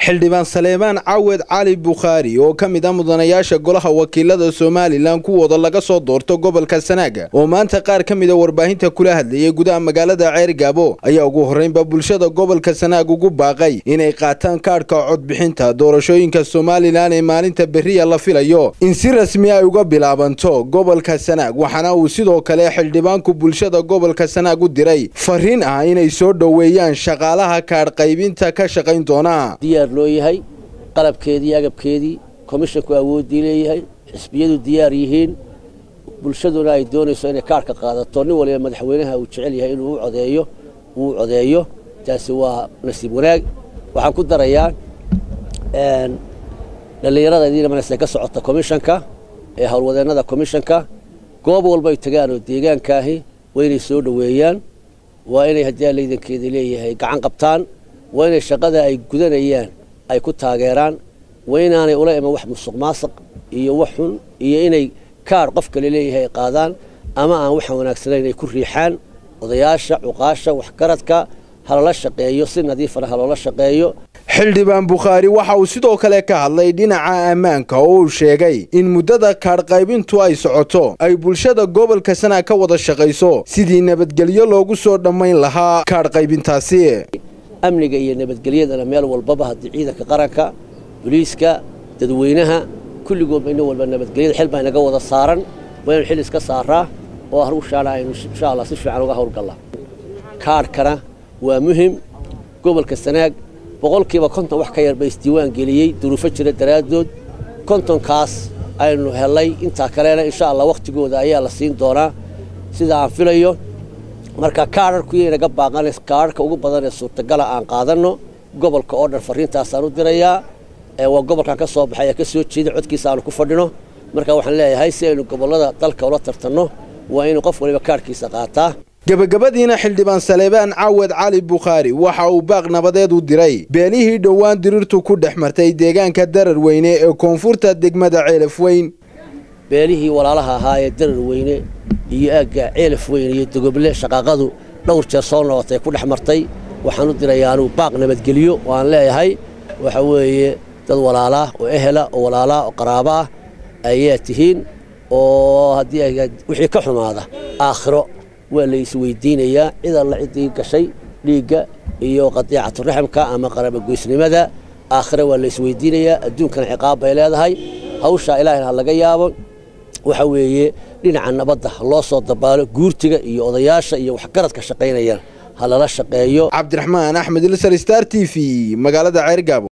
xildhibaan saleebaan cawed cali bukhaari oo ka mid ah mudanayaasha golaha wakiilada somalilan kuwooda laga soo doorto gobolka sanaaga oo maanta qaar ka mida warbaahinta kula hadlayay gudaha magaalada ceergaabo ayaa ugu horreynba bulshada gobolka sanaag ugu baaqay inay qaataan kaadhka codbixinta doorashooyinka somalilan ee maalinta beriya la filayo in si rasmi ay uga bilaabanto gobolka sanaag waxaana uu sidoo kale xildhibaanku bulshada gobolka sanaag u diray fariin ah inay soo dhoweeyaan shaqaalaha kaadh qaybinta ka shaqayn doona diyaar loo yahay qalabkeedii agabkeedii komishinku awooddii leeyahay xisbiyadu diyaar yihiin bulshaduna ay doonayso inay kaarhka qaadato nin waliba madaxweynaha uu jecel yahay inuu codeeyo uu codeeyo taasi waa nasiib wanaag waxaan ku darayaa dhallinyarada idiinamanaysay ka socota komishanka ee howlwadeennada komishanka goob walbay tagaan oo deegaankaahi waa inay soo dhoweeyaan waa inay haddii allaydankeeda leeyahay gacan qabtaan waa inay shaqada ay gudanayaan ay ku taageeraan waa inaanay ula iman wax musuq maasuq iyo wax xun iyo inay kaadh qof kale leeyahay ay qaadaan ama aan waxaan wanaagsanayn ay ku riixaan odayaasha cuqaasha waxgaradka halala shaqeeyo si nadiifana haloola shaqeeyo xildhibaan bukhaari waxa uu sidoo kale ka hadlay dhinaca ammaanka oo uu sheegay in muddada kaadh qaybintu ay socoto ay bulshada gobolka sanaag ka wada shaqayso sidii nabadgelyo loogu soo dhammayn lahaa kaadh qaybintaasi amniga iyo nabadgelyadana meel walbaba haddii ciidanka qaranka boliiska dadweynaha kulligoodba ina walba nabadgelyada xil baa inaga wada saaran waa inu xil iska saaraa oo hawshaana aynu insha allah si fiican uga howlgallaa kaadhkana waa muhim gobolka sanaag boqolkiiba konton wax ka yar ba isdiiwaan geliyey duruufo jira daraaddood kontonkaas aynu helay intaa kalena insha allah wakhtigooda ayaa la siin doonaa sida aan filayo marka kaadharkuyaynaga baaqanays kaadharka ugu badan ee suurtagala aan qaadanno gobolka oo dhan farriintaasaan u dirayaa waa gobolkan ka soo baxay ee ka soo jeeda codkiisa aanu ku fadhino marka waxaan leeyahay si aynu gobollada dalka ula tartanno waa inuu qof waliba kaadhkiisa qaataa gebagabadiina xildhibaan saleebaan cawed cali bukhaari waxa uu baaq nabadeed u diray beenihii dhowaan dirirtu ku dhex martay deegaanka darar weyne ee koonfurta degmada ceelaf weyn beelihii walaalaha ahaa ee darar weyne iyo aagga ceelaf weyne iyo dogoble shaqaaqadu dhowr jeer soo noqotay ku dhex martay waxaan u dirayaa anuu baaq nabadgelyo oo aan leeyahay waxa weeye dad walaalaa oo ehela oo walaalaa oo qaraaba ah ayaa tihiin oo haddii wixii ka xumaada aakhiro waa la isweydiinayaa cid alla ciddii gashay dhiigga iyo qadiicaturaximka ama qarabagoysnimada aakhire waa la isweydiinayaa adduunkana ciqaab bay leedahay hawshaa ilaahayna ha laga yaabo waxa weeye dhinaca nabadda loo soo dabaalo guurtiga iyo odayaasha iyo waxgaradka shaqaynayaan ha lala shaqeeyo cabdiraxmaan axmed ilsar star t v magaalada ceergaabo